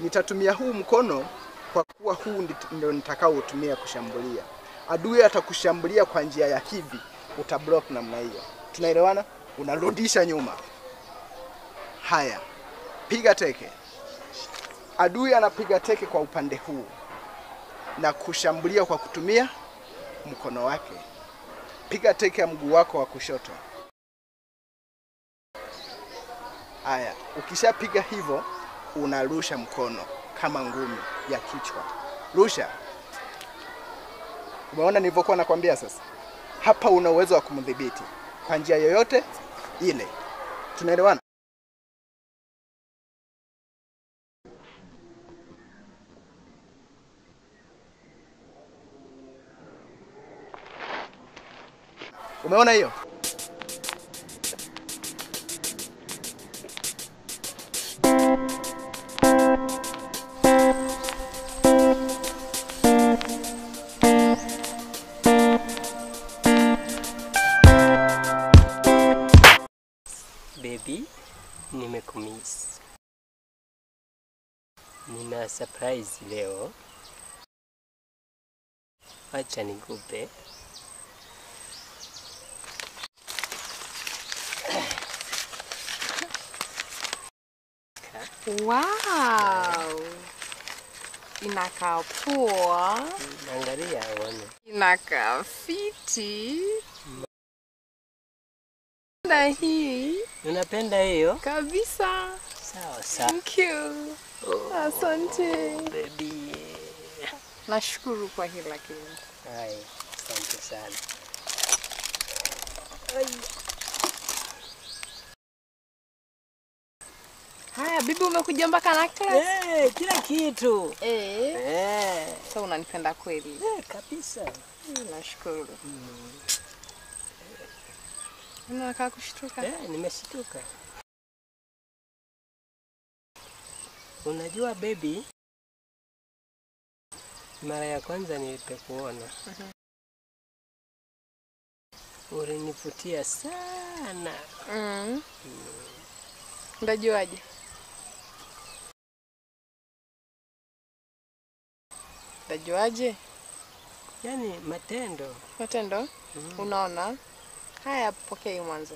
Nitatumia huu mkono kwa kuwa huu ndi- ndio nitakaoutumia kushambulia. Adui atakushambulia kwa njia ya hivi, utablock namna hiyo. Tunaelewana? Unarudisha nyuma. Haya, piga teke. Adui anapiga teke kwa upande huu na kushambulia kwa kutumia mkono wake. Piga teke ya mguu wako wa kushoto. Haya, ukishapiga hivyo unarusha mkono kama ngumi ya kichwa. Rusha. Umeona nilivyokuwa nakwambia sasa? Hapa una uwezo wa kumdhibiti kwa njia yoyote ile. Tunaelewana? Umeona hiyo? Baby, nimekumiss. Nina surprise leo. Acha nikupe. Wow. Inakaa poa. Angalia uone. Inakaa fiti. Na hii Unapenda hiyo? kabisa. Sawa sawa. Thank you. Asante. Baby. Nashukuru kwa hii lakini. Hai, asante sana. Haya, bibi umekuja mpaka necklace? Eh, kila kitu. Eh. Eh, Sasa unanipenda kweli. eh, kabisa. Nashukuru. Unakaa kushtuka. Eh, nimeshtuka. Unajua baby, mara ya kwanza nilipokuona ulinivutia sana. Mm. Ndajuaje? Ndajuaje? Yaani matendo. Matendo? Unaona? Haya, pokea hii mwanzo.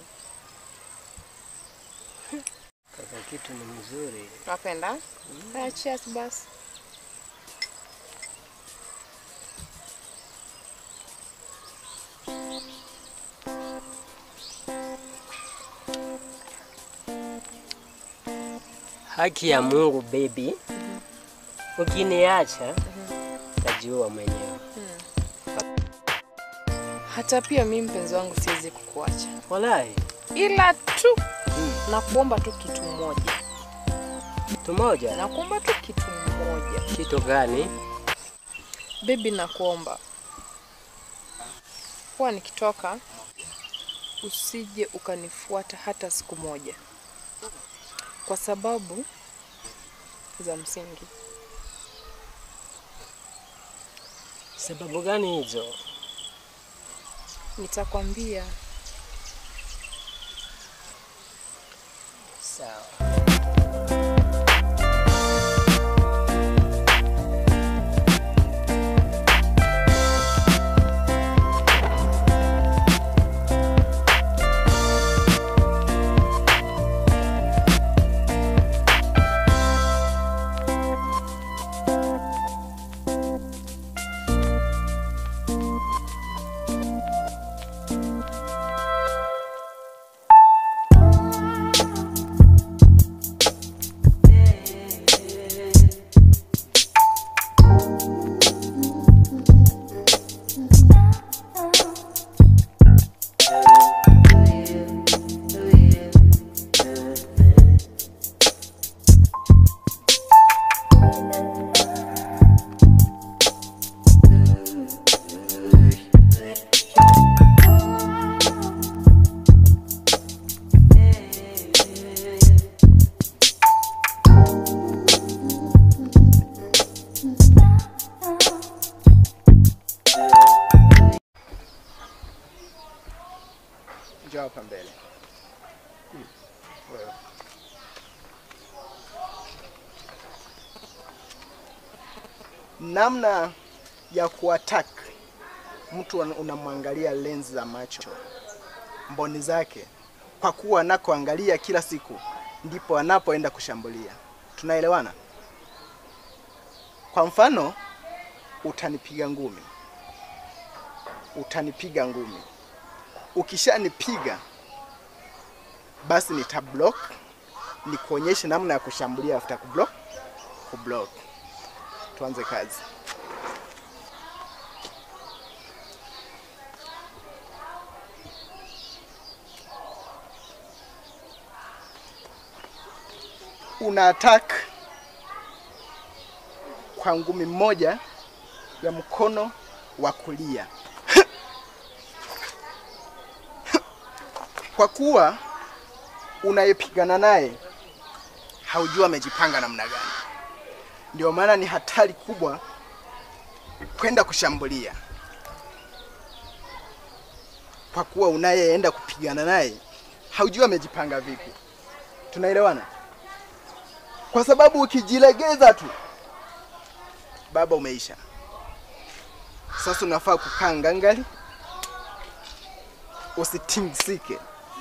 Kaka kitu ni mzuri. Napenda? Haya, cheers basi. Haki ya Mungu baby, ukiniacha tajiua mwenyewe. Hata pia mimi mpenzi wangu siwezi kukuacha, Walai, ila tu nakuomba tu kitu moja, kitu moja. nakuomba tu kitu moja Kitu gani? bebi, nakuomba huwa nikitoka usije ukanifuata hata siku moja, kwa sababu za msingi. Sababu gani hizo? Nitakwambia Sawa. namna ya kuattack mtu un- unamwangalia lenzi za macho, mboni zake, kwa kuwa anakoangalia kila siku ndipo anapoenda kushambulia. Tunaelewana? Kwa mfano, utanipiga ngumi, utanipiga ngumi, ukishanipiga basi nitablock, nikuonyeshe namna ya kushambulia after kublock, kublock. Tuanze kazi. una attack kwa ngumi moja ya mkono wa kulia. Kwa kuwa unayepigana naye haujua amejipanga namna gani, ndio maana ni hatari kubwa kwenda kushambulia, kwa kuwa unayeenda kupigana naye haujua amejipanga vipi. Tunaelewana? kwa sababu ukijilegeza tu baba umeisha. Sasa unafaa kukaa ngangali, usitingisike.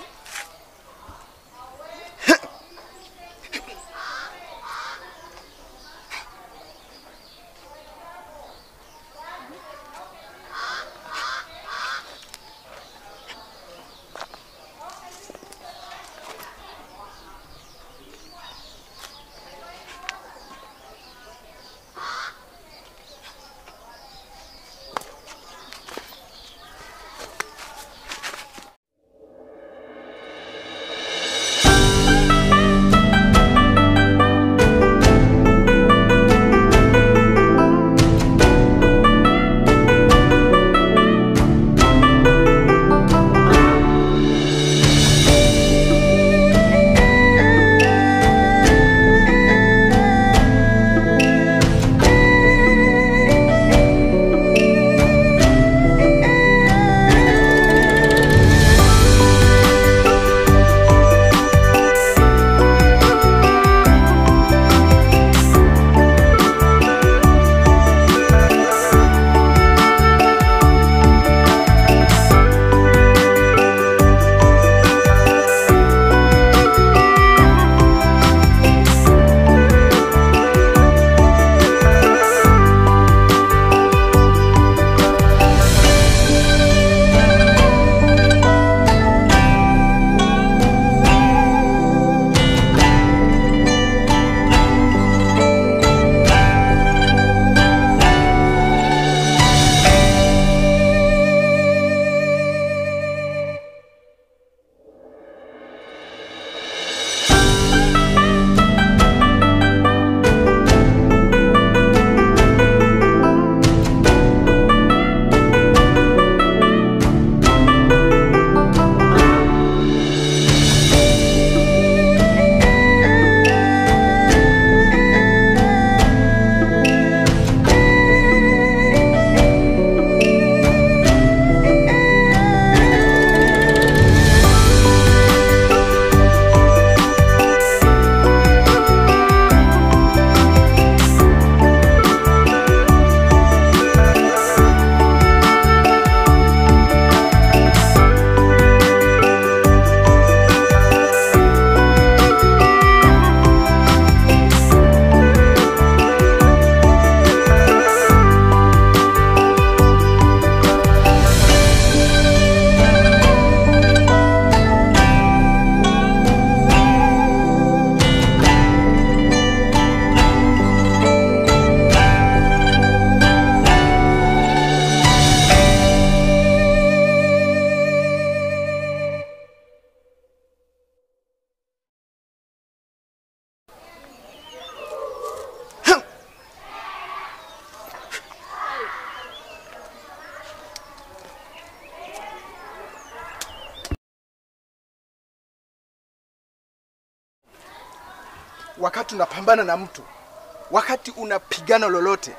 wakati unapambana na mtu, wakati unapigana lolote,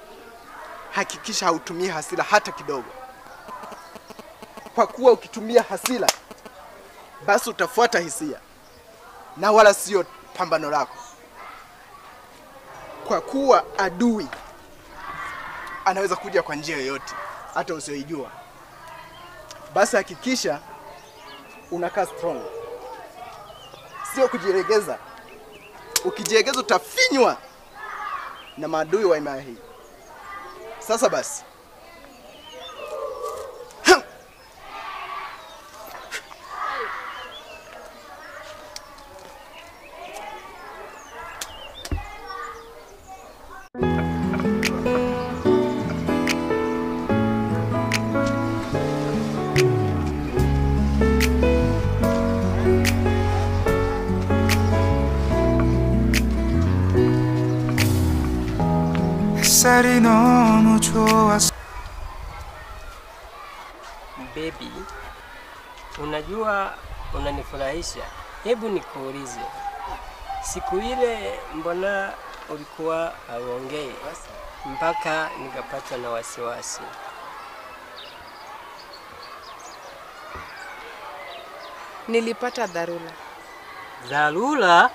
hakikisha hautumii hasira hata kidogo, kwa kuwa ukitumia hasira, basi utafuata hisia na wala sio pambano lako, kwa kuwa adui anaweza kuja kwa njia yoyote hata usioijua. Basi hakikisha unakaa strong, sio kujiregeza. Ukijiregeza utafinywa na maadui wa himaya hii. Sasa basi 햇살이 너무 좋아서 Baby, unajua unanifurahisha. Hebu nikuulize, siku ile mbona ulikuwa hauongei mpaka nikapatwa na wasiwasi? Nilipata dharura. Dharura?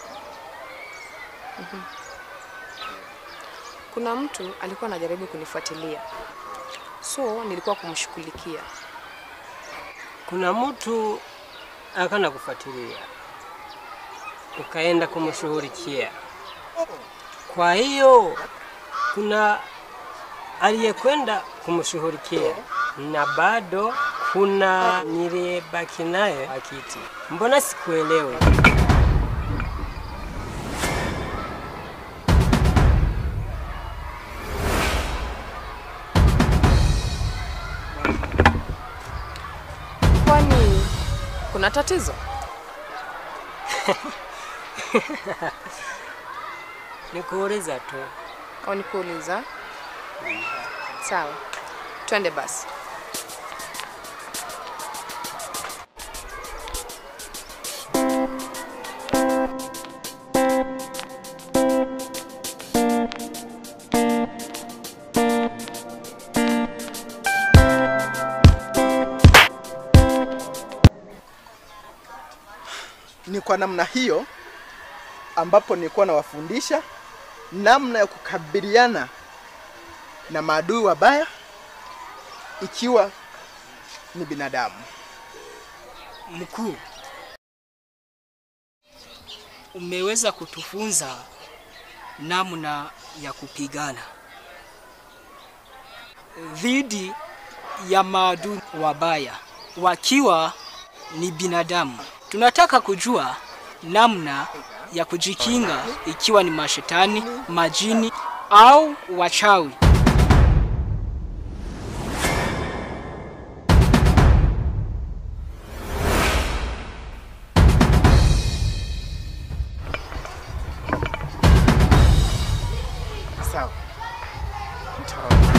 Kuna mtu alikuwa anajaribu kunifuatilia, so nilikuwa kumshughulikia. Kuna mtu akana kufuatilia, ukaenda kumshughulikia. Kwa hiyo kuna aliyekwenda kumshughulikia na bado kuna niliyebaki naye akiti. Mbona sikuelewi? Kwani kuna tatizo? Nikuuliza tu. Au nikuuliza? Sawa, twende basi. ni kwa namna hiyo ambapo nilikuwa nawafundisha namna ya kukabiliana na maadui wabaya ikiwa ni binadamu. Mkuu, umeweza kutufunza namna ya kupigana dhidi ya maadui wabaya wakiwa ni binadamu. Tunataka kujua namna ya kujikinga ikiwa ni mashetani, majini au wachawi. Sawa. Nitawaambia.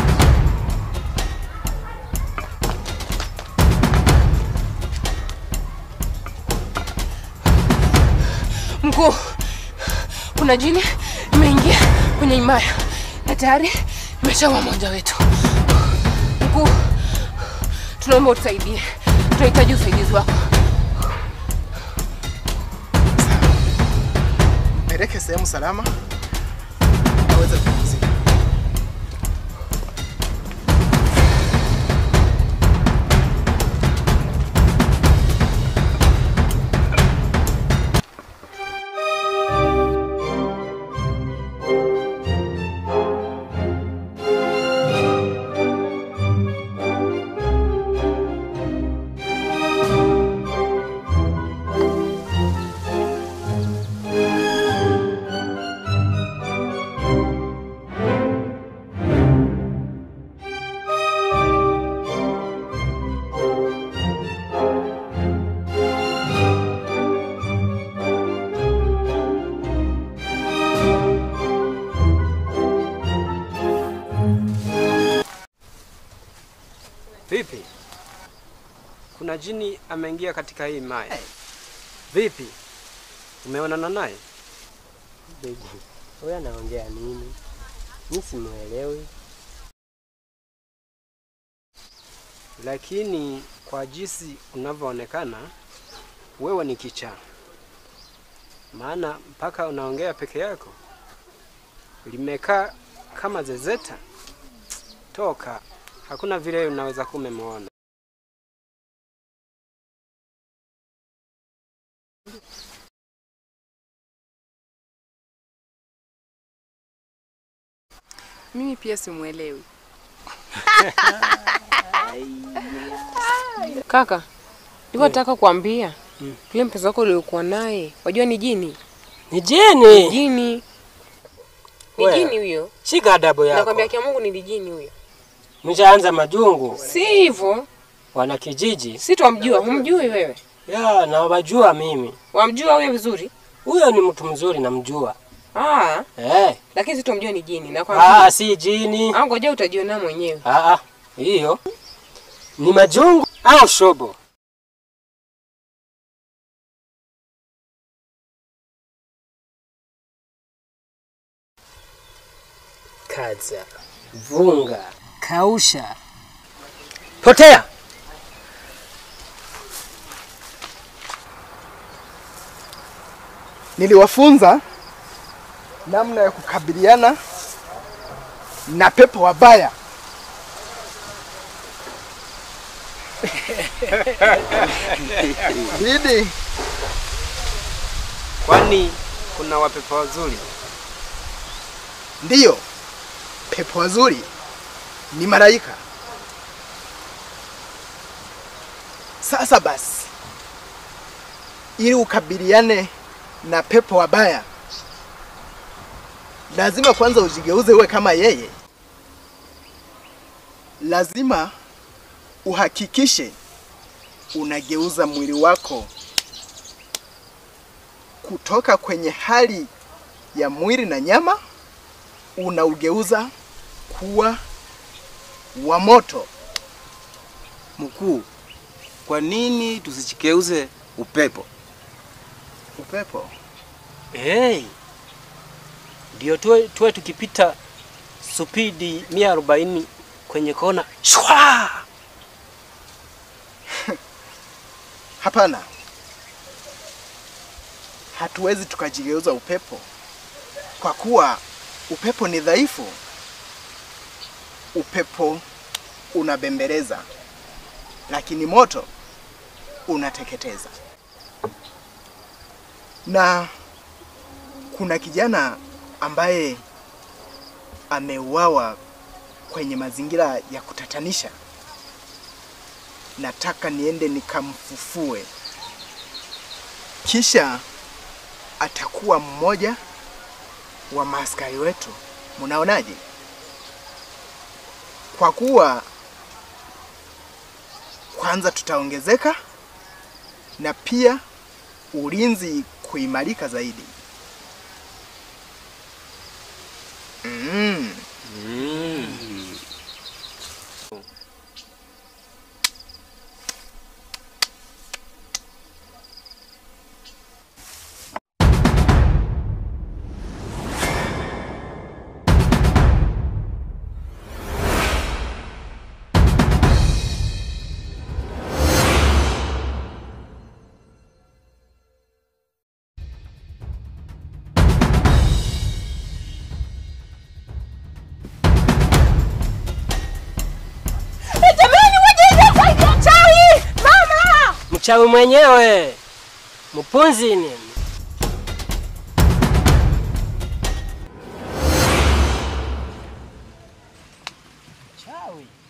Mkuu, kuna jini imeingia kwenye himaya na tayari imeshaua mmoja wetu. Mkuu, tunaomba utusaidie, tunahitaji usaidizi wako. Mpeleke sehemu salama aweze kupumzika. Vipi? Kuna jini ameingia katika hii maya. Vipi? Umeonana naye? Baby, huyu anaongea nini? Mi simuelewi. Lakini kwa jinsi unavyoonekana wewe ni kichaa, maana mpaka unaongea peke yako limekaa kama zezeta. toka, hakuna vile unaweza kuwa umemwona. Mimi pia simwelewi. Kaka, ndivyo nataka kuambia yule mpenzi wako uliokuwa naye, wajua ni jini. Ni jini. Jini ni Wewe. jini huyo, Shika adabu yako. nakwambia kia Mungu ni jini huyo. Mshaanza majungu. Si hivyo, Wana kijiji. si twamjua. Humjui wewe? Ya, na wajua mimi. Wamjua huyo vizuri? Huyo ni mtu mzuri namjua. Ah, Eh. lakini si twamjua ni jini. Nakwambia. Ah, si jini. Ah, ngoja utajiona mwenyewe. Ah, ah, hiyo ni majungu au shobo. Kaza, vunga, kausha, potea. Niliwafunza namna ya kukabiliana na pepo wabaya. Didi, Kwani kuna wapepo wazuri? ndiyo pepo wazuri ni malaika. Sasa basi, ili ukabiliane na pepo wabaya, lazima kwanza ujigeuze uwe kama yeye. Lazima uhakikishe unageuza mwili wako kutoka kwenye hali ya mwili na nyama, unaugeuza kuwa wa moto. Mkuu, kwa nini tusichikeuze upepo? Upepo Hey, ndio tuwe, tuwe tukipita supidi mia arobaini kwenye kona shwa. Hapana, hatuwezi tukajigeuza upepo kwa kuwa upepo ni dhaifu. Upepo unabembeleza, lakini moto unateketeza. Na kuna kijana ambaye ameuawa kwenye mazingira ya kutatanisha nataka niende nikamfufue, kisha atakuwa mmoja wa maaskari wetu. Mnaonaje? Kwa kuwa kwanza tutaongezeka na pia ulinzi kuimarika zaidi. Mm. Mchawi mwenyewe mpunzi nini? Chawi